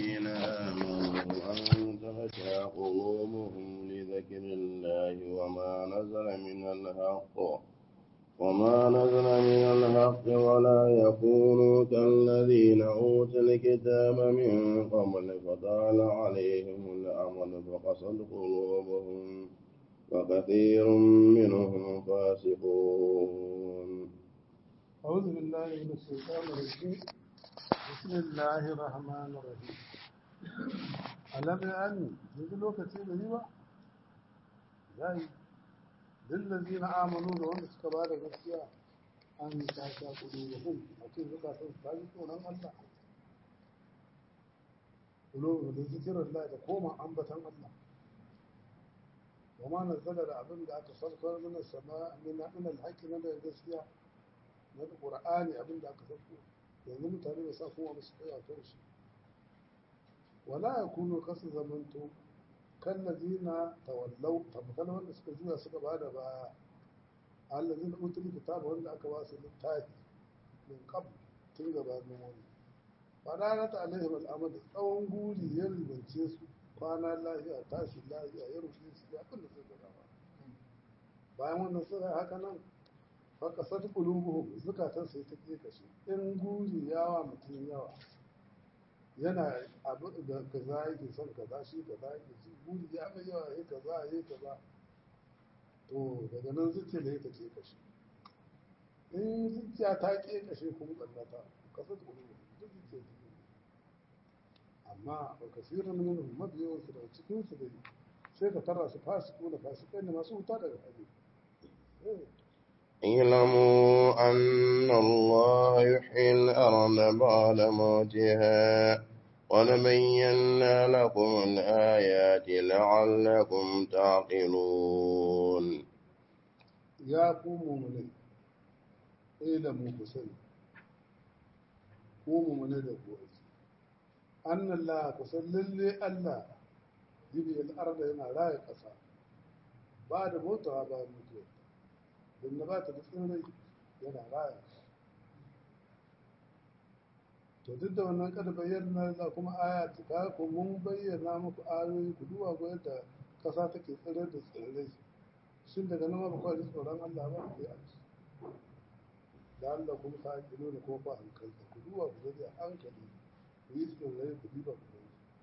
الذين آمنوا أن تخشع قلوبهم لذكر الله وما نزل من الحق وما نزل من الحق ولا يكونوا كالذين أوتوا الكتاب من قبل فطال عليهم الأمل فقصد قلوبهم وكثير منهم فاسقون أعوذ بالله من الشيطان الرجيم بسم الله الرحمن الرحيم ألم أن يقول كثير ريبا زي للذين آمنوا لهم استبار غسيا أن تاشا قلوبهم أكيد زكاة فاجتون أن الله قلوبهم لذكر الله تقوم أنبتا الله وما نزل الأبن لا تصدق من السماء من من الحق من الغسيا na ƙura'ani abin da aka sauko yanzu mutane da sa kuma musu kai a shi wala ya kuno kasu zamanto kan lazina tawallau tabbatar wanda suka juya suka ba da baya allazi na utul kitaba wanda aka ba su littafi min qab tun gabanin wani fada na ta alaihim al'amad tsawon guri ya ribance su kwana lafiya tashi lafiya ya rufe su ya abin da suka gaba bayan wannan suka haka nan fakasar ƙulubuhum zukatan sai ta ke kashe in guri yawa mutum yawa yana abu da kaza yake son kaza shi kaza yake shi guri ya mai yawa ya kaza ya kaza to daga nan zuciya da ta ke kashe in zuciya ta ke kashe kuma ɓannata kasar ƙulubuhum duk zuciya ta ke amma ba kasirin minhum mabiyawansu daga cikinsu dai sai ka tara su fasiku da fasikai ne masu wuta daga hali اعلموا أن الله يحيي الأرض بعد موتها قد بينا لكم الآيات لعلكم تعقلون يا قوموا من اعلموا كسني قوموا من الأبواب أن الله كسن للي الله يبي الأرض هنا لا يقصى بعد موتها بعد موتها don na ba ta da tsirrai yana raya to duk da wannan kada bayyana da kuma aya ta ku mun bayyana muku ayoyi ku duba ga yadda kasa take tsirar da tsirrai shin daga nan ba kawai tsoron Allah ba sai a ci da Allah kuma ta kilo da kuma ba hankali ku duba ku zai hankali ku yi tsirrai ku duba ku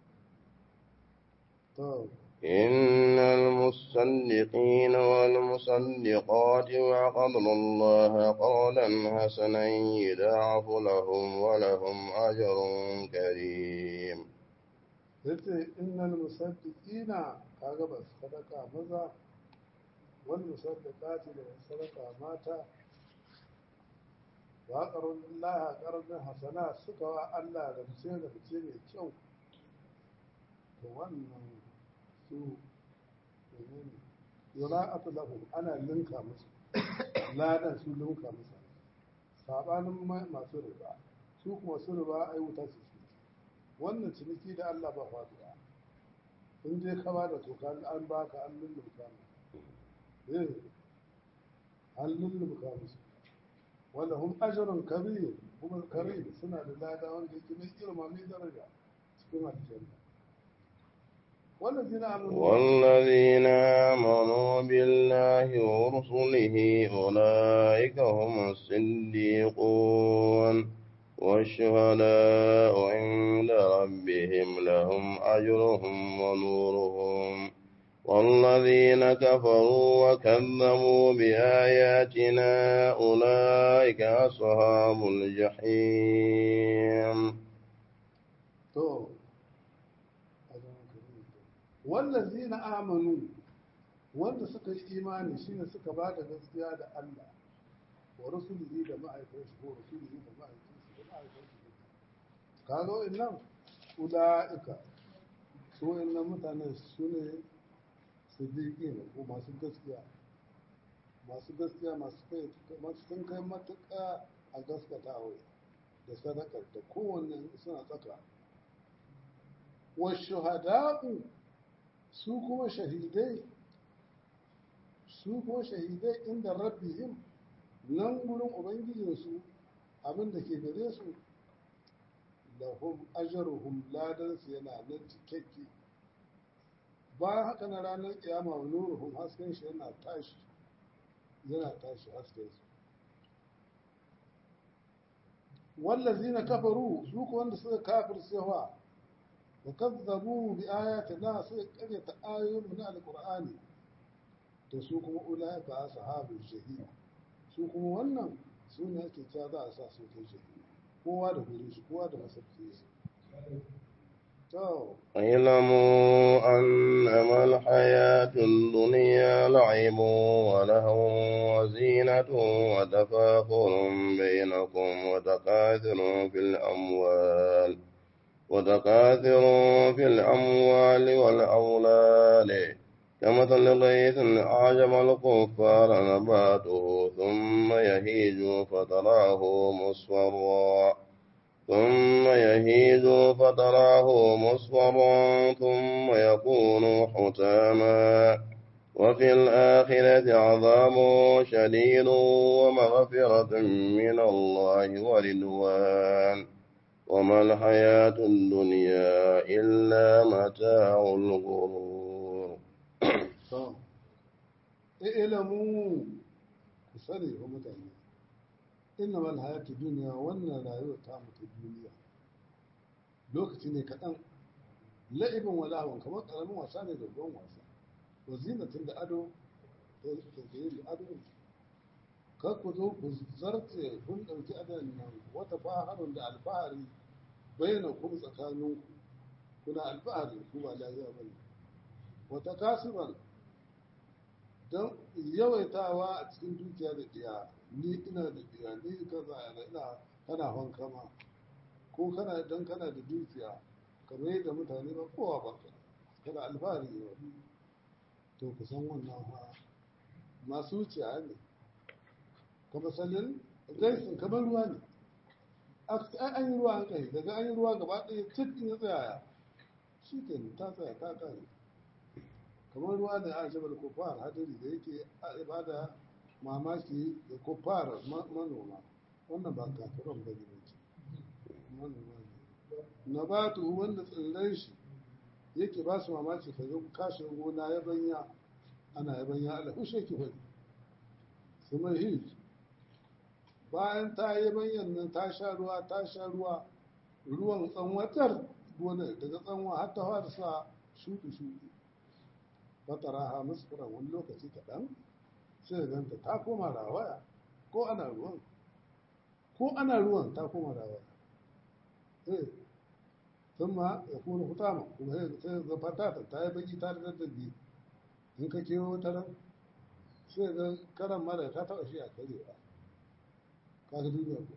to إن المصدقين والمصدقات وقضوا الله قولا حسنا يضاعف لهم ولهم أجر كريم yace innal musaddiqina kaga ba sadaka maza wal musaddiqati da sadaka mata wa qarun Allah qarun hasana suka wa Allah da fice da fice mai kyau to wannan su yura'atu lahum ana linka musu ladan su linka musu sabanin masu riba su kuma su riba ai wuta su su wannan ciniki da Allah ba faduwa in je ka ba da toka an baka an lullumka mu eh an lullumka musu wanda hum ajrun kabir kuma karim suna da lada wanda yake mai girma mai daraja cikin aljanna والذين آمنوا والذين آمنوا بالله ورسله أولئك هم الصديقون والشهداء عند ربهم لهم أجرهم ونورهم والذين كفروا وكذبوا بآياتنا أولئك أصحاب الجحيم wallazina amanu wanda suka yi imani shine suka ba da gaskiya da Allah wa rasulihi da ma'aikatan shi ko rasulihi da ma'aikatan shi da ma'aikatan shi kaga wa'annan ulaika su wa'annan mutane su ne siddiqi ne ko masu gaskiya masu gaskiya masu kai masu sun kai matuƙa a gaskata da sadakar da kowanne suna tsaka wa shuhada'u su kuma shahidai su kuma shahidai inda rabbihim nan gurin ubangijinsu abin da ke gare su lahum ajruhum ladan su yana nan cikakke bayan haka na ranar kiyama wa nuruhum hasken shi yana tashi yana tashi hasken su wallazina kafaru su ko wanda suka kafir cewa wa kazzabu bi ayatina suka karyata ayoyin mu na alqur'ani to su kuma ulaika ashabul jahim su kuma wannan su ne ake cewa za a sa su ta jahim kowa da gurin shi kowa da masarki shi to اعلموا أنما الحياة الدنيا لعب ولهو وزينة وتفاخر بينكم وتكاثر في الأموال وتكاثر في الأموال والأولاد كمثل غيث أعجب الكفار نباته ثم يهيج فتراه مصفرا ثم يهيج فتراه مصفرا ثم يكون حتاما وفي الآخرة عذاب شديد ومغفرة من الله ورضوان وما الحياة الدنيا إلا متاع الغرور to ilamu ku sani wa mutane inna mal hayatu duniya wannan rayuwar ta mutu duniya lokaci ne kaɗan la'ibin wala'awan kamar ƙaramin wasa ne da ruwan wasa wa zinatin da ado da yin ado ne kar ku zo ku zarce kun ɗauki adon nan wata faharun da alfahari bayyana kuma tsakaninku kuna alfahari ku ba lafiya ba ne wata kasuwar don yawaitawa a cikin dukiya da ɗiya ni ina da ɗiya ni kaza yana ina kana hankama ko kana don kana da dukiya kamar yadda mutane ba kowa ba kana alfahari ne to ku san wannan ha masu wuciya ne kuma sanin gaisin kamar ruwa ne an yi ruwa an kai daga an yi ruwa gaba ɗaya cikin ya tsaya shi ke ta tsaya ta kare kamar ruwa da a jabal kufar hadari da yake ibada mamaki da kufar manoma wannan ba kafiran ba ne ce manoma ne na ba wanda tsirrai shi yake ba su mamaki ka zo kashin gona ya banya ana ya banya ala hushe ki fadi su mai hij bayan ta yi banyan nan ta sha ruwa ta sha ruwa ruwan tsanwatar gonar daga tsanwa har ta fara sa shuɗi-shuɗi fataraha musfura wani lokaci kaɗan sai ganta ta koma rawaya ko ana ruwan ko ana ruwan ta koma rawaya eh sun ma ya kuna hutama kuma sai ga fatata ta yi baki ta da daddabi in ka kewo wata ran sai ga karan mara ta taɓa shi a karewa ka ga duniya ko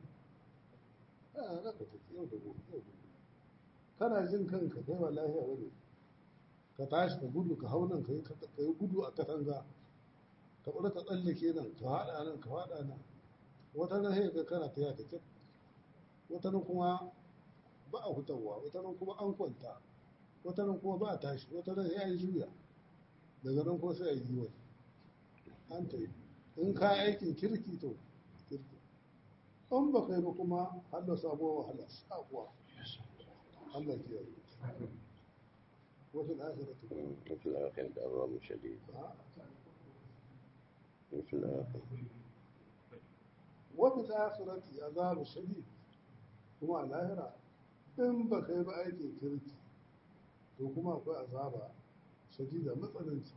a raka ta yau da gobe yau da gobe kana jin kanka kai wa lafiya wani ka tashi ka gudu ka hau nan ka yi gudu a katanga ka ɓura ka tsallake nan ka haɗa nan ka haɗa nan wata nan sai ga kana ta yata kyat wata nan kuma ba a hutawa wata nan kuma an kwanta wata nan kuma ba a tashi wata nan sai a yi juya daga nan kuma sai a yi yiwa an ta yi in ka aikin kirki to kirki in ba kai ba kuma Allah sabuwa wahala sabuwa Allah ke yi وفي الآخرة وفي الآخرة عذاب شديد وفي الآخرة وفي الآخرة عذاب شديد kuma a lahira in ba kai ba aikin kirki to kuma akwai azaba shadida matsananci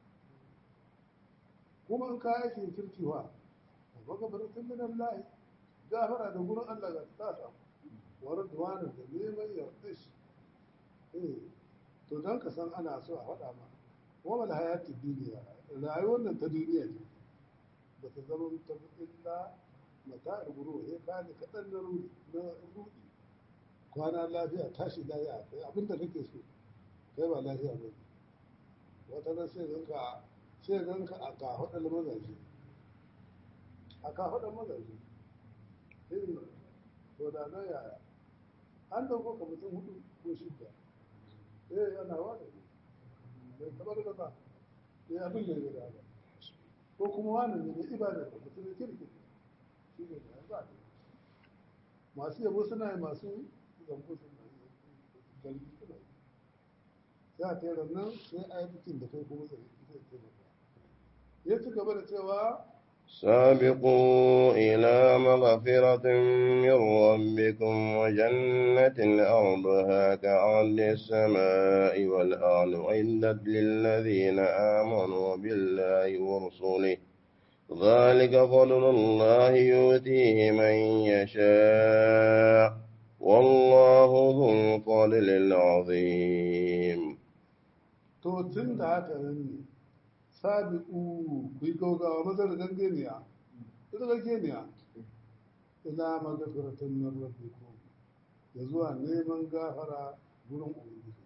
kuma in ka aikin kirki wa a magabaratun min Allah gafara da gurin Allah ga ta ta wa radwanin da neman yarda shi eh to don ka san ana so a faɗa ma wamal hayati duniya rayuwar nan ta duniya ne ba ta zama ta illa mata ruguru ya kani kaɗan na rudi na rudi kwana lafiya tashi lafiya kai abinda kake so kai ba lafiya ba wata nan sai ganka sai ganka a kafaɗar mazaje a kafaɗar mazaje irin to da na yaya an dauko ka mutum hudu ko shidda eh ana wada bai taɓa da ba ya abin da ya gada ko kuma wani ne mai ibada da mutum da kirki shi ne da ba masu yabo suna yi masu zambo suna yi galbi suna yi sai a kai nan sai a yi bikin da kai kuma zai zai taimaka ya ci gaba da cewa سابقوا إلى مغفرة من ربكم وجنة أرضها كعرض السماء والأرض عدت للذين آمنوا بالله ورسله ذلك فضل الله يؤتيه من يشاء والله ذو الفضل العظيم to tun da haka nan ne sabi'u ku yi gaugawa maza da gangeniya ita gangeniya ila magafiratan min rabbikum ya zuwa neman gafara gurin ubangiji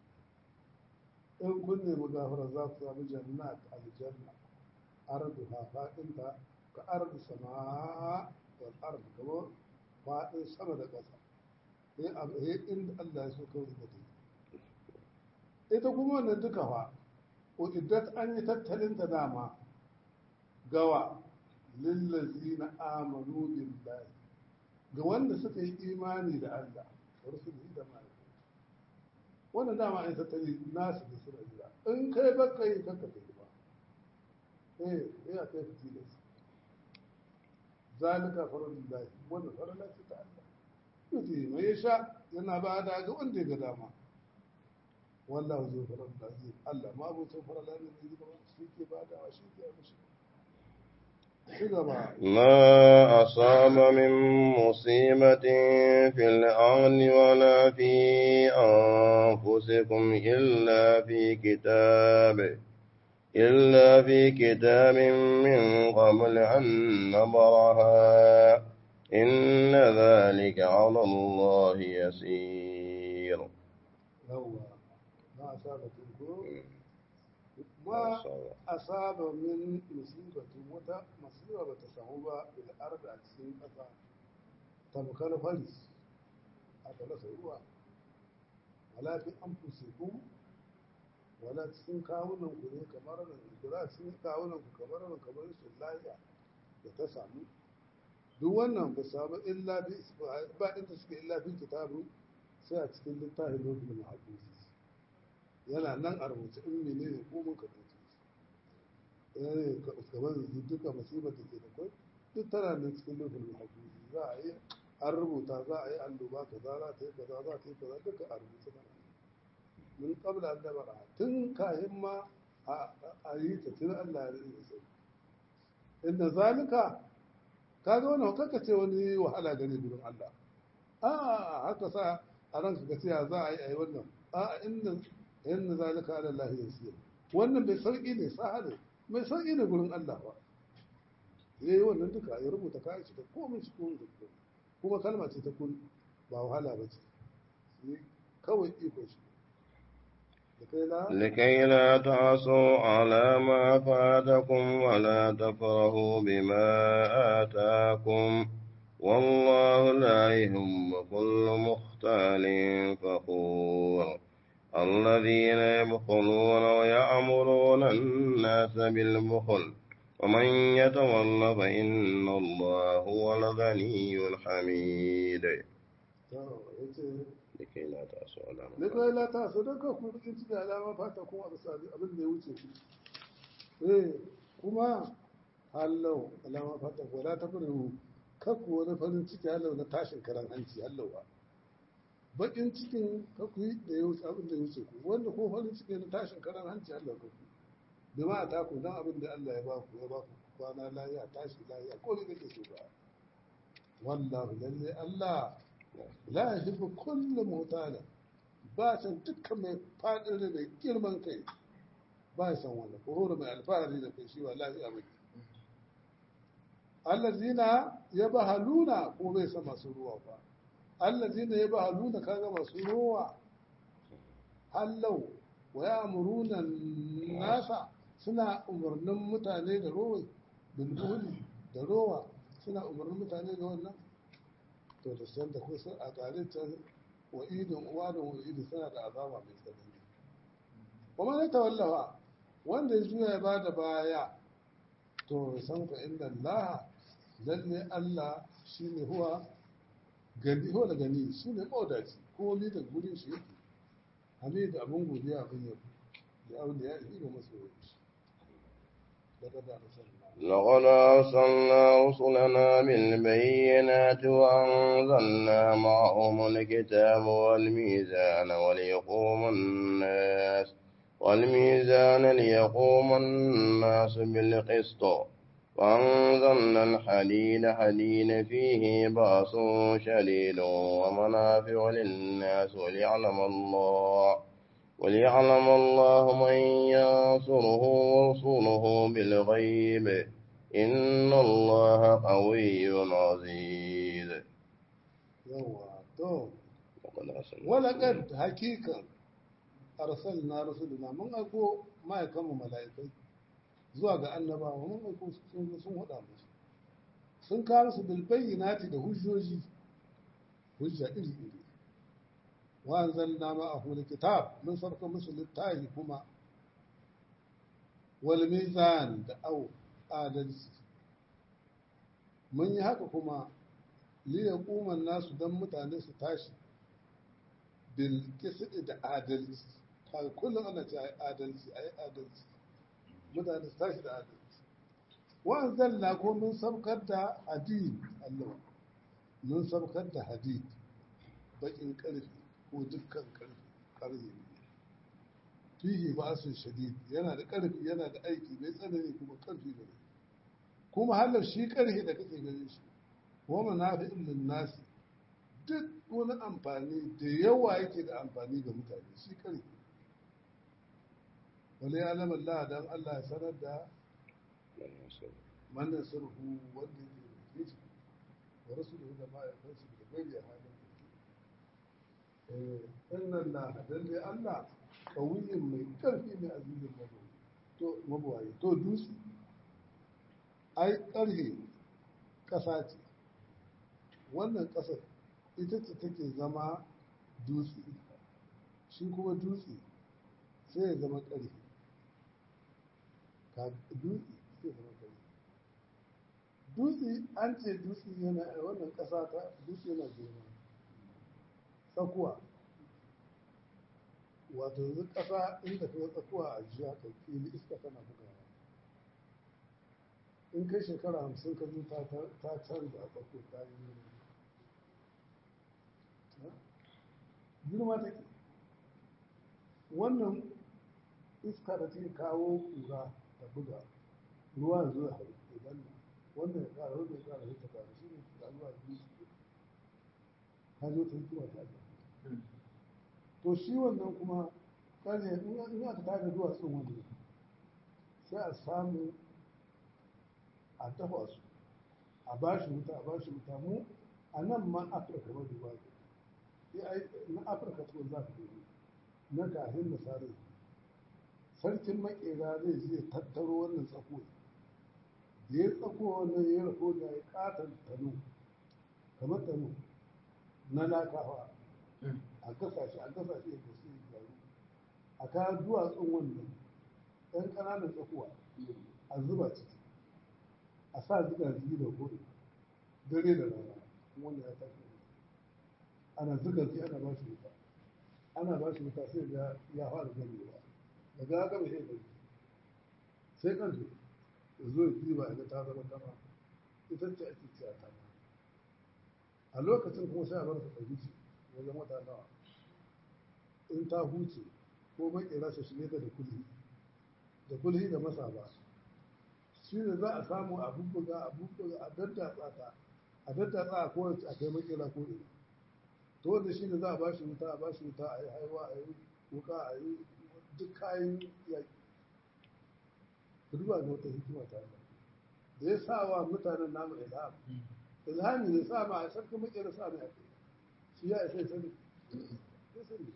in kun nemi gafara za ku samu jannat aljanna ardu ha fadinta ka ardu sama wal ardu kamar fadin sama da ƙasa sai a inda Allah ya so kawai da ta ita kuma wannan duka fa uddat an yi tattalin ta dama gawa lillazina amanu billahi ga wanda suka yi imani da Allah wa rasulihi da mala'iku wannan dama an tattali nasu da suna jira in kai baka yi kanka kai ba eh eh a kai fitilas zalika faradullahi wannan farala ce ta Allah yuti mai yasha yana ba da ga wanda ya ga dama wallahu zai farar da zai Allah ma abucin farala ne mai gaba shi ke ba da shi ke mishi shi gaba ما أصاب من مصيبة في الأرض ولا في أنفسكم إلا في كتاب إلا في كتاب من قبل أن نبرها إن ذلك على الله يسير yawwa ma asaba ko ma asaba min musibatin wata masiba bata samu ba bil ardi a cikin ƙasa tamkar faris a rasa ruwa wala fi anfusikum wala cikin kawunan ku ne kamar nan kula cikin kawunan ku kamar nan kamar su lafiya da ta samu duk wannan ba samu illa bi ba inda suke illa bi kitabu sai a cikin littafin lokacin mahaifinsu yana nan a rubuce in mene ne ko mun ka ɗauke shi yana kamar yanzu duka musibar da ke da kwai duk tana nan cikin lokacin mahaifinsu za a yi an rubuta za a yi alluba kaza za ta yi kaza za ta yi kaza duka a rubuce na mun kabla an dabara tun kahin ma a yi ta tun Allah ya rinda sai inda zalika kaga wannan kaka ce wani wahala gane gurin Allah a haka sa a ranka ka ce za a yi a yi wannan a inda inda zalika ala Allah yasir wannan bai sauki ne sahale mai sauki ne gurin Allah ba yayi wannan duka ya rubuta kayan shi da komai shi komai da komai kuma kalma ce ta kun ba wahala ba ce kawai iko shi لكي لا تعصوا على ما فاتكم ولا تفرحوا بما آتاكم والله لا يهم كل مختال فخور الذين يبخلون ويأمرون الناس بالبخل ومن يتول فإن الله هو الغني الحميد لكي لا تعصوا على ما Likai la ta su daga ku rikin ciki alama fata kuma a bisa abin da ya wuce ku. Eh, kuma hallau alama fata ko la ta fara kakku wani farin ciki hallau na tashin karan hanci hallau ba. Bakin cikin kakku yi da ya wuce abin da ya wuce ku wanda ko farin ciki na tashin karan hanci hallau kakku. Bi ma ta ku dan abin da Allah ya ba ku ya ba ku kwana lafiya tashi lafiya ko ne kake so ba. Wallahu lalle Allah la yuhibbu kullu mutalin ba san dukkan mai faɗin da mai girman kai ba ya san wanda ko mai alfahari da kai shi wallahi a maki allazina ya ba haluna ko bai san masu ruwa ba allazina ya ba haluna kaga masu ruwa hallau wa ya amuruna nasa suna umarnin mutane da rowa bin da rowa suna umarnin mutane da wannan to da san da kusa a tare ta wa'idin uwa da wa'idin suna da azaba mai tsanani kuma ya tawallawa wanda ya juya ya ba da baya to san fa inda Allah lalle Allah shine huwa gani ko da gani shi ne mawadaci ko ni da gurin shi yake hamid abin godiya abin yau ya abu da ya yi ga masu yau daga da rasulullah لقد أرسلنا رسلنا بالبينات وأنزلنا معهم الكتاب والميزان وليقوم الناس والميزان ليقوم الناس بالقسط وأنزلنا الحديد حديد فيه بأس شديد ومنافع للناس وليعلم الله وليعلم الله من ينصره ورسوله بالغيب إن الله قوي عزيز yawa to وقد أرسلنا walakad hakikan arsalna rasuluna mun aiko ma'aikanmu mala'ikai zuwa ga annabawa mun aiko su sun zo sun hada musu sun kawo su bil bayyinati da hujjoji hujja iri iri wa anzalna ma'ahu alkitab mun sarka musu littafi kuma wal mizan da au adalci mun yi haka kuma li yaquma nasu dan mutane su tashi bil qisdi da adalci kaga kullum ana ce ai adalci ai adalci mutane su tashi da adalci wa anzalna ko mun sabkar da hadid Allah mun sabkar da hadid bakin karfi ko dukkan karfi karfi ne fihi ba'sun shadid yana da karfi yana da aiki mai tsanani kuma karfi ne kuma halar shi karfi da kake ganin shi wa manafi'un lin nasi duk wani amfani da yawa yake da amfani ga mutane shi karfi wale alam Allah dan Allah ya sanar da man nasruhu wanda yake da shi wa rasuluhu da ma ya kansu da gari a halin eh inna Allah dalle Allah kawiyin mai karfi ne azizin mabuwayi to mabuwayi to dutse ai karhe kasa ce wannan kasar ita ce take zama dutse shi kuma dutse sai ya zama karhe ka dutse sai ya zama karhe dutse an ce dutse yana wannan kasa ta dutse yana girma tsakuwa wato yanzu ƙasa inda ka tsakuwa a jiya ka fili iska tana bugawa in kai shekara hamsin ka zo ta canza a tsako ta yi girma take wannan iska da take kawo kura da buga ruwa zuwa hau idan wannan ya kara wannan ya kara hita kara shi ne da ruwa biyu ka zo ta hikima ta to shi wannan kuma ƙarfe in aka tada duwatsun wani sai a samu a dafa su a ba shi wuta a ba shi wuta mu a nan ma afirka ma duba na afirka to za ka dubi na kafin misali sarkin makera zai je tattaro wannan tsako da ya tsako wannan ya rako da ya katon tano kamar tano na lakawa a gasa shi a gasa shi da su gyaru a kayan duwatsun wannan ɗan ƙananan tsakuwa a zuba ciki a sa zuga zigi da kore dare da rana wanda ya tafi ana zuga zigi ana ba shi wuta ana ba shi wuta sai ya ya fara ganewa daga ya gaba sai gani sai ƙarfe ya zo ya ɗiba ya ta zama kama ita ce ake ciya ta a lokacin kuma sai a bar ta ɗauki wajen wata nawa in ta huce ko makera su shige ta da kulhi da kulhi da masa ba shi ne za a samu a bubbuga a bubbuga a daddatsa ta a daddatsa a kowace a kai makera ko ina to wanda shi ne za a ba shi wuta a ba shi wuta a yi haihuwa a yi wuka a yi duk kayan yaƙi ku duba ga wata hikima ta Allah da ya sa wa mutanen namu ilham ilhami ne sa ma a sarki makera sa ne a kai shi ya isa sani ya sani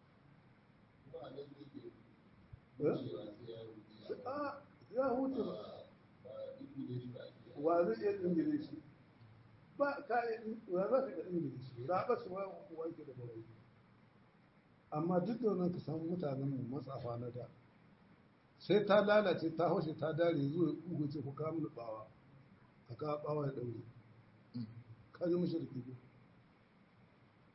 a ya huce ba wa zai iya ingilishi ba ka wa za ka ga ingilishi raɓa su wa wanke da bawai amma duk da wannan ka samu mutanen mu matsafa na da sai ta lalace ta haushe ta dare zuwa ugu ce ku kawo bawa a kawo bawa ya ɗaure ka ji mashi da kibi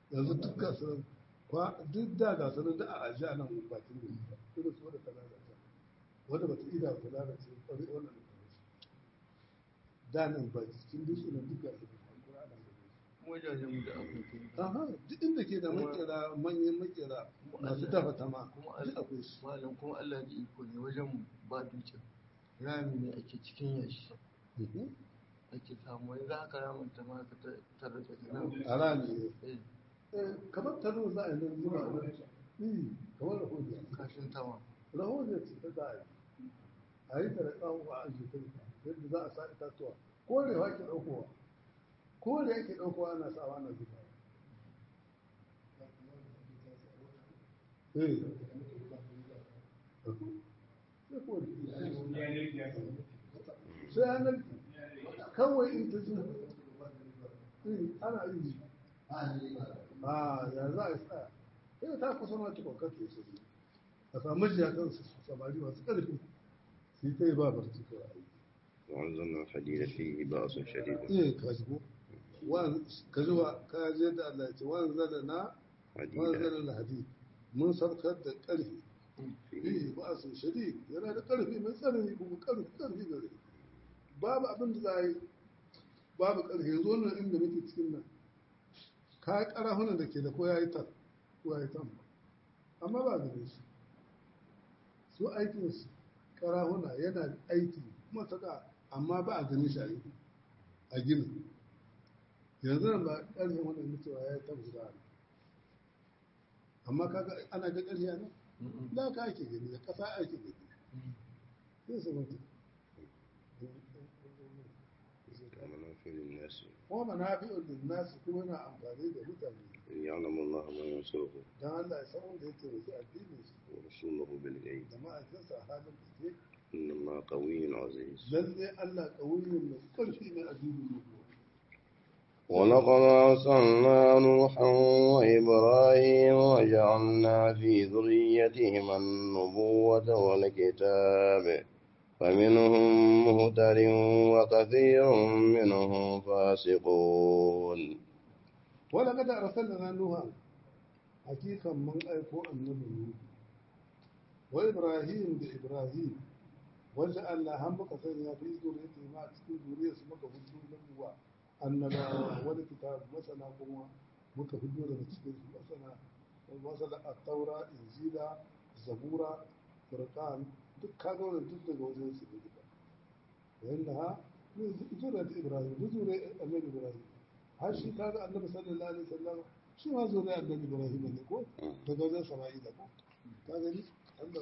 yanzu duk gasu kwa duk da gasu nan da a ajiya nan bakin gari irin su wadda ta lalata wadda bata ida ta lalace kwari wannan da ta da nan ba cikin dutse nan duk gasu da kuma ana gani wajajen mu da akwai kai aha duk inda ke da makera manyan makera masu dafa tama kuma duk akwai su malam kuma Allah da iko ne wajen mu ba dutsen rami ne ake cikin yashi Mhm. ake samu yanzu haka ramin ta ma ka tare daga nan a rami ne eh Eh, kamar tano za a yi nan zuwa nan Eh, kamar rahoto kashin tama rahoto ce ta za a yi a yi ta da tsawo a ajiye ta yadda za a sa itatuwa korewa ke ɗaukowa kore ake ɗaukowa ana sawa ana zuba eh sai kore sai yanar kawai in ta zuba eh ana yi a ya za a yi tsaya sai ta kusa ma tukwa kake su a samu jiyakan su samari masu ƙarfi su yi ta yi ba barci kawai a yi وأنزلنا الحديد فيه بأس شديد iya ka shigo ka ji wa ka je da Allah ya ce wa zala na wa حديدا zala na hadi mun sarkar da ƙarfi فيه eh ba su shadi yana da ƙarfi mai tsanani kuma ƙarfi ƙarfi gare babu abin da za a yi babu ƙarfi yanzu wannan inda muke cikin nan ka yi ƙarahunan da ke da ko ya yi tan ko ya yi tan amma ba gare su su aikin su ƙarahuna yana aiki kuma ta da amma ba a gani shi a yi a gini yanzu nan ba ƙarfin wannan mutuwa ya yi tan guda ne amma kaga ana ga ƙarfi a nan da ka ake gani da ƙasa ake gani sai su mutu ومنافع للناس kuma manafi'ul linnas kuma yana amfani da mutane يعلم الله ما ينصره dan Allah ya san wanda yake rufe addinin shi ورسوله بالغيب da ma'aikinsa a halin da ke إن الله قوي عزيز lalle Allah ƙauyen mai ƙarfi ne addinin mu ولقد أرسلنا نوحا وإبراهيم وجعلنا في ذريتهما النبوة والكتاب فمنهم مهتد وكثير منهم فاسقون wala kada arsalna nuha hakikan mun aiko annabi nuhu wa ibrahim da ibrahim wanda Allah han muka sanya fi zuriyati ma a cikin zuriyarsu muka hudu da uwa annabawa wani kitab masana kuma muka hudu daga cikin su masana masana at-taura injila zabura furqan duk kaga wannan duk daga wajen su ne duka wanda ha zuriyar ibrahim duk zuriyar annabi ibrahim har shi kaga annabi sallallahu alaihi wasallam shi ma zuriyar annabi ibrahim ne ko daga wajen sama'ila ko ka gani Allah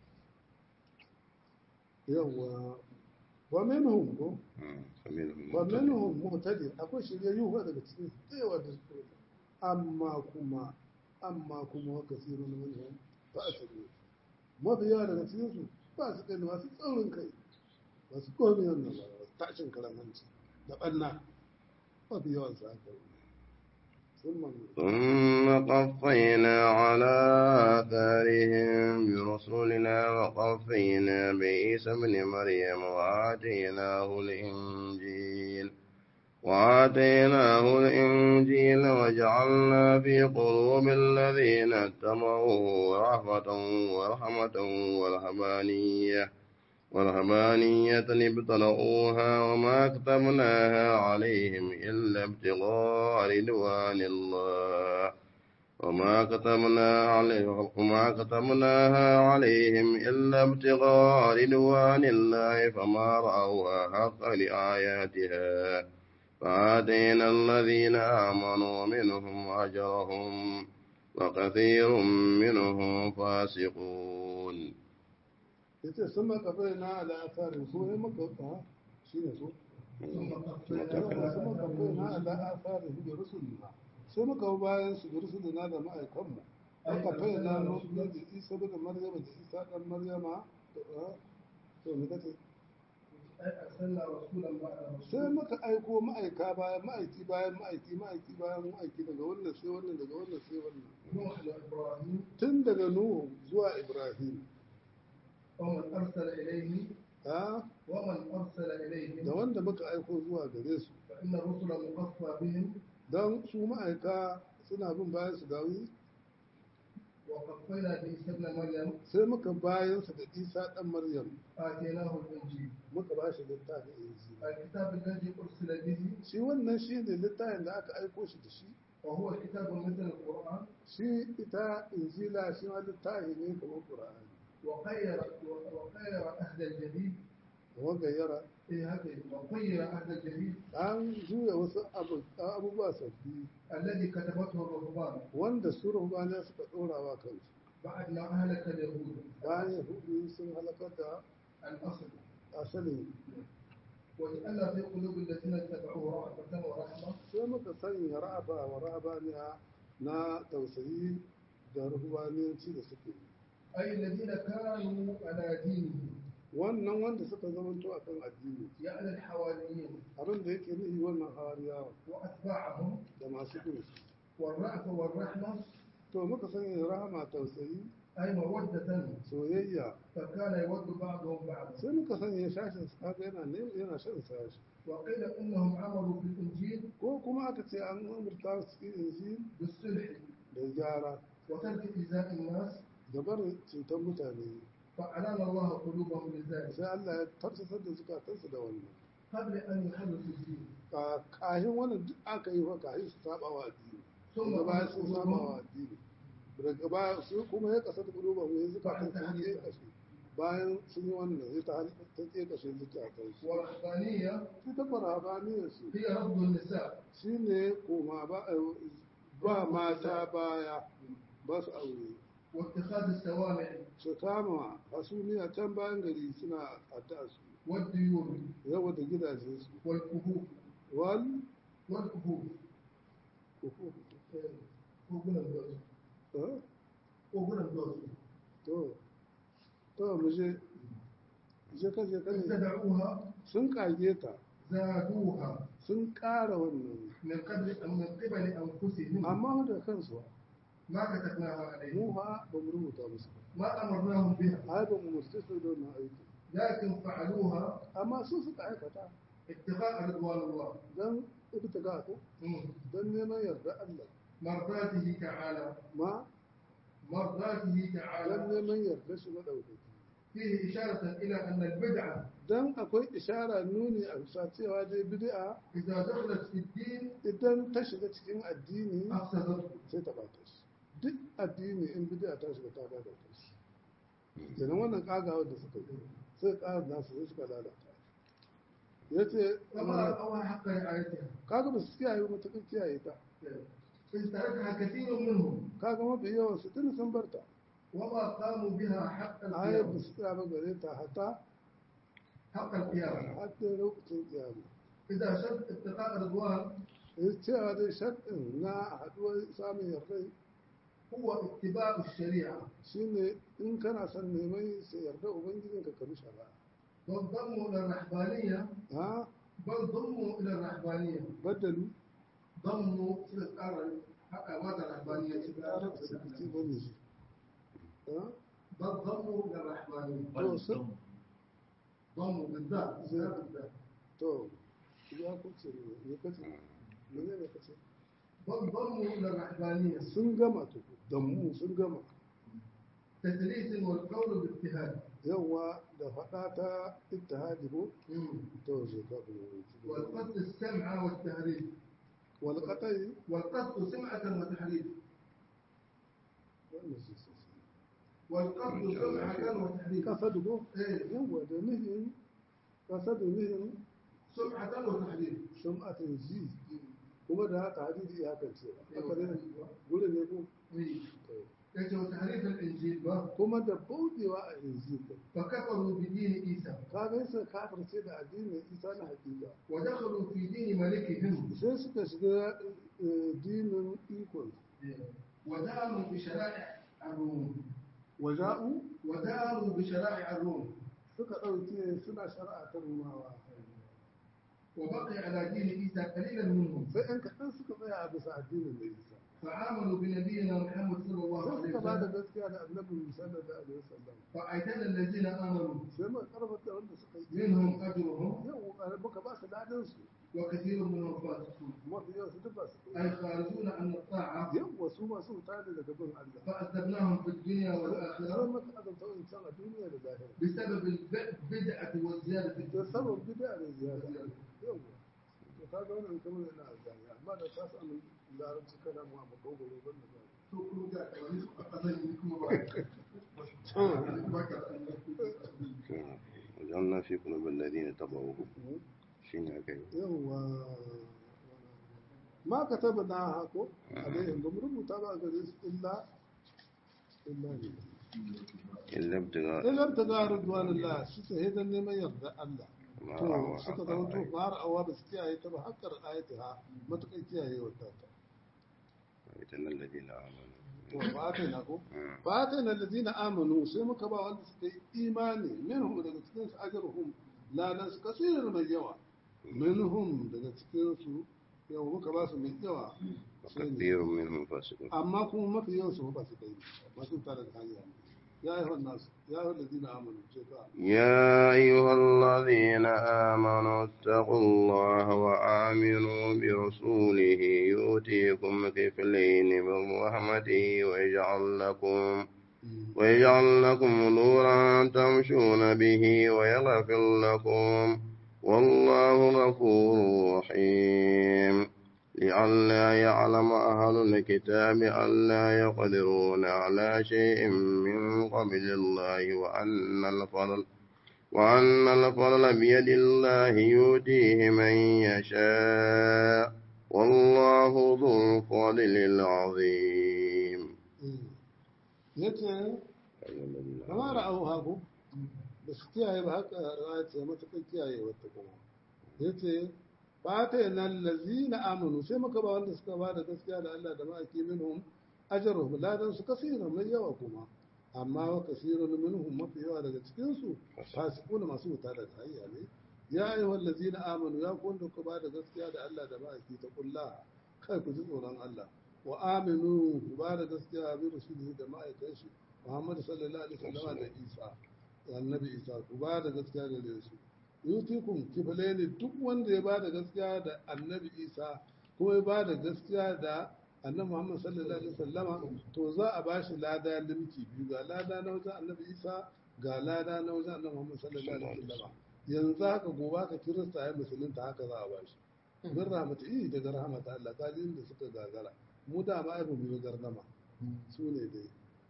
yawa wa minhum ko فمنهم wa مهتد minhum muhtadi akwai shiryayyu ba daga cikin su da yawa da su amma kuma amma kuma wa kasirun minhum fa asiru mafi yawa daga cikin su ba su kai masu tsaurin kai ba su komi wannan ba tashin karamanci da ɓanna mafi yawan su haka sun manu ثم قفينا على آثارهم برسلنا وقفينا بعيسى ابن مريم وآتيناه الإنجيل وآتيناه الإنجيل وجعلنا في قلوب الذين اتبعوه رحمة ورحمة ورهبانية ورهبانية ابتلؤوها وما كتبناها عليهم إلا ابتغاء رضوان الله وما كتبنا عليهم وما كتبناها عليهم إلا ابتغاء رضوان الله فما رأوها حق لآياتها فآتينا الذين آمنوا منهم أجرهم وكثير منهم فاسقون ya ce sun makabai na al'asarin su ne maka ha shi ne su sun makabai na al'asarin da rusulina sai muka bi bayan su da rusulina da ma'aikanmu aka fai na nufi da isa da maryama da isa dan maryama to me kace sai muka aiko ma'aika bayan ma'aiki bayan ma'aiki ma'aiki bayan ma'aiki daga wannan sai wannan daga wannan sai wannan tun daga nuhu zuwa ibrahim ومن أرسل إليه ha ومن أرسل da إليهم wanda muka aiko zuwa gare su فإن الرسل مقصى بهم don su ma'aika suna bin bayan su dawi وقفينا بعيسى ابن مريم sai muka bayan su da isa dan maryam آتيناه الإنجيل muka ba shi littafin injila الكتاب الذي أرسل به shi wannan shi ne littafin da aka aiko shi da shi وهو كتاب مثل القرآن shi ita injila shi ma littafi ne kamar qur'ani وخير وخير أهل الجديد wanda yara إيه هذا وخير أهل الجديد an juya wasu abu- abubuwa sabbi الذي كتبته الرهبان wanda su ruhbaniya suka dora wa kansu بعد ما أهلك اليهود bayan yahudu sun halakar da الأصل asalin وجعلنا في قلوب الذين اتبعوه رأفة ورحمة sai muka sanya ra'aba wa ra'abaniya na tausayi da ruhbaniyanci da suke yi أي الذين كانوا على دينه wannan wanda suka zamanto a kan addini يعني الحواريين abin da yake nufi wannan hawariyawa وأتباعهم da masu bin su والرأفة والرحمة to muka sanya rahama tausayi أي مودة soyayya فكان يود بعضهم بعضا sai muka sanya shashin su kaga yana ne yana shan sashi وقيل إنهم عملوا في الإنجيل ko kuma aka ce an umurta su cikin injil بالصلح da gyara وترك إيذاء الناس da barin cutar mutane فأعلن الله قلوبهم لذلك sai Allah ya tarsasar da zukatansu da wannan قبل أن يحدث الدين Ka- kahin wannan duk aka yi wa kahin su saba wa addini ثم daga baya قال sun saba wa addini daga baya su kuma ya kasa da kuruba mu ya zukatan sun ke kashe bayan sun yi wannan sai ta hal- ta ke kashe zukatan su والرهبانية su ta farabaniyar su هي رفض النساء shine koma ba ba mata baya ba su aure واتخاذ السوامع su kama hasumiya can bayan gari suna addu'a su والديون yawa da gidajen su والكهوف wal والكهوف kogunan dosu eh? kogunan dosu to to mu je je ka je ka ne اتبعوها sun kage ta زادوها sun ƙara wannan من قبل من قبل انفسهم amma da kansu ما كتبناها mu عليهم ha ba mu rubuta musu ba ما امرناهم بها ai ba mu murce su da wannan aiki لكن فعلوها amma su suka aikata ابتغاء رضوان الله dan ibtiga ko مم. dan neman yarda Allah مرضاته تعالى ma مرضاته dan تعالى neman yarda shi madaukaki فيه إشارة إلى أن البدعة dan akwai ishara nuni a bisa cewa dai bid'a إذا دخلت في الدين idan ta shiga cikin addini أفسدته sai ta bata shi duk addini in bid'a ta shiga ta bata shi kenan wannan kagawa da suka yi sai kaga nasu sai suka lalata yace فما رأوها حق رعايتها kaga ba su kiyaye ba matakan kiyaye ta إذ تركها كثير منهم kaga mafi yawan su tun sun barta وما قاموا بها حق ayar ba القيامة su tsaya ba gare ta hata حق القيامة har da lokacin kiyama إذا شرط اتقاء رضوان ya cewa dai sharɗin na haɗuwar samun yardai هو اتباع الشريعة shine in kana son neman sai yarda ubangijinka ka bi shari'a بل ضموا إلى الرحبانية ha بل ضموا إلى الرحبانية baddalu ضموا إلى الأرض حق ماذا الرحبانية ƙarar da biki bane shi ha بل ضموا إلى الرحبانية to sun ضموا بالذات زين. لا بالذات to ya kuce ne ne kace mene ne kace بل ضموا إلى الرحبانية sun gama to da mu sun gama تدليس والقول باجتهاد yawa da faɗa ta ittihadi ko to je ka والقصد السمع والتهريب wal qatai والقصد سمعة وتحريف wannan shi sai والقصد سمعة وتحريف kasadu ko إيه yawa da nihin kasadu nihin سمعة وتحريف sum'atin ji kuma da haka hadisi ya kan cewa haka ne gurin ne ko إيه إيش وتحريف الإنجيل بقى. kuma da bauɗewa a injil din فكفروا بدين عيسى ka ga sai kafirce da addinin isa na hakika ودخلوا في دين ملكهم sai suka shiga eh, dinin ikon وداروا بشرائع الروم waja'u وداروا بشرائع الروم suka ɗauke suna shari'a ta rumawa وبقي على دين عيسى قليلا منهم sai ‘yan kaɗan suka tsaya a bisa addinin da isa فآمنوا بنبينا محمد صلى الله sai عليه suka ba da وسلم gaskiya da annabi sallallahu alaihi wasallam فأعتدى الذين آمنوا sai mu karfata wanda suka yi منهم أجرهم yau muka ba su dadin su وكثير منهم فاسقون mafi yau su duk ba su أي خارجون عن الطاعة yau wasu masu wuta ne daga bin Allah فأذبناهم في الدنيا sai والآخرة maka azanta in can a duniya da zahiri بسبب البدعة والزيادة في da الدين sabon bid'a da ziyara yau to kaga wannan kamar yana azani amma da ta samu larabci kana mu a makogoro ban da zai to kuma ga kamar su a ƙasar yi kuma ba ba ka وجعلنا في قلوب الذين اتبعوه شين هكذا yawwa ma ka taba na hako alaihim ba mu rubuta ba a gare su illa illa ne إلا ابتغاء illa ta ga ridwanillah shi ta hidan neman yarda Allah ما to رأوا suka حق zama to الرأي. fara awa ba su kiyaye ta ba hakkar ayatiha matukan kiyaye wata ta وإن الذين آمنوا to ba ta na ko مم. ba ta na ladina amanu sai muka ba wanda suka yi imani minhum daga cikin su ajruhum ladan su kasirin mai yawa minhum daga cikin su yau muka ba su mai yawa sai ne. وكثير منهم فاسقون amma kuma mafi yawan su ba su kai masu tare da hanya ya yi wannan nasu ya yi wannan dina amanu ce ka يا أيها الذين آمنوا اتقوا الله وآمنوا برسوله يؤتيكم كفلين من رحمته ويجعل لكم ويجعل لكم نورا تمشون به ويغفر لكم والله غفور رحيم لئلا يعلم أهل الكتاب ألا يقدرون على شيء من قبل الله وأن الفضل وأن الفضل بيد الله يؤتيه من يشاء والله ذو الفضل العظيم ya ce kama ra'ahu haku da su kiyaye ba haka ra'ayi ce matuƙar kiyaye wata kuma ya ce fata yana lazi na amanu sai muka ba wanda suka ba da gaskiya da Allah da ma'aiki minhum ajaruhum ladan su kasiran mai yawa kuma amma wa kasirun minhum mafi yawa daga cikin su fasiqun masu wuta daga hanya ne ya ayyuhal ladzina amanu ya ku wanda ku ba da gaskiya da Allah da ma'aiki ta kulla kai ku ji tsoron Allah wa aminu ku ba da gaskiya bi rasulihi da ma'aikan shi Muhammad sallallahu alaihi wasallam da Isa annabi Isa ku ba da gaskiya da su yutikum kifalaini duk wanda ya ba da gaskiya da annabi Isa ko ya ba da gaskiya da annabi Muhammad sallallahu alaihi wasallama to za a bashi lada limki biyu ga lada na wajen annabi Isa ga lada na wajen annabi Muhammad sallallahu alaihi wasallama yanzu haka gobe ka kirista ya musulunta haka za a bashi bin rahmatu iya daga rahmata Allah kalin da suka gagara mu da ma aibu mu gargama su ne dai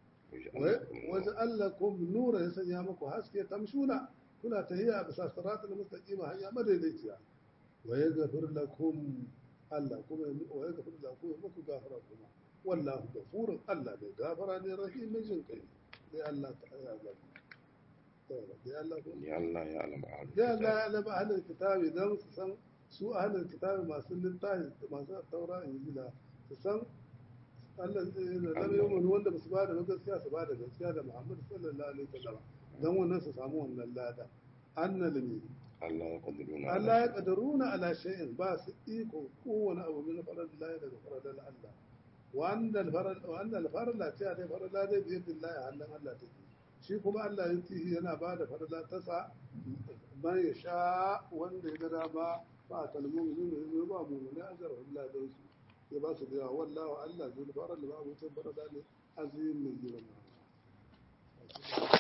wajen Allah ko nura ya sanya muku haske tamshuna kuna tahiya bisa siratul mustaqima hanya madaidaiciya wa yaghfir lakum Allah kuma wa yaghfir lakum muku gafara kuma wallahu ghafurun Allah bai gafara ne rahimin jin kai dai Allah ta ya ga dai Allah ko لئلا يعلم أهل ya الكتاب Allah ya laba ahlul kitabi dan su san su ahlul kitabi masu littafi masu taura injila su san Allah da lam yu'minu wanda ba su ba da gaskiya su ba da gaskiya da Muhammad sallallahu alaihi wasallam dan wannan su samu wannan lada annal mi ألا يقدرون على Allah ya kadaruna ala shay'in ba su iko kowane abu min farad Allah daga farad Allah wa annal farad wa annal farad la ta dai farad la dai bi yadillahi hallan Allah take shi kuma Allah ya tihi yana ba da farad ta sa man ya sha wanda ya ga dama ba kalmu ne ne ba mu ne ajar Allah dan su ya ba su da yawa wallahu Allah zul farad ba mutum farad ne azim min girma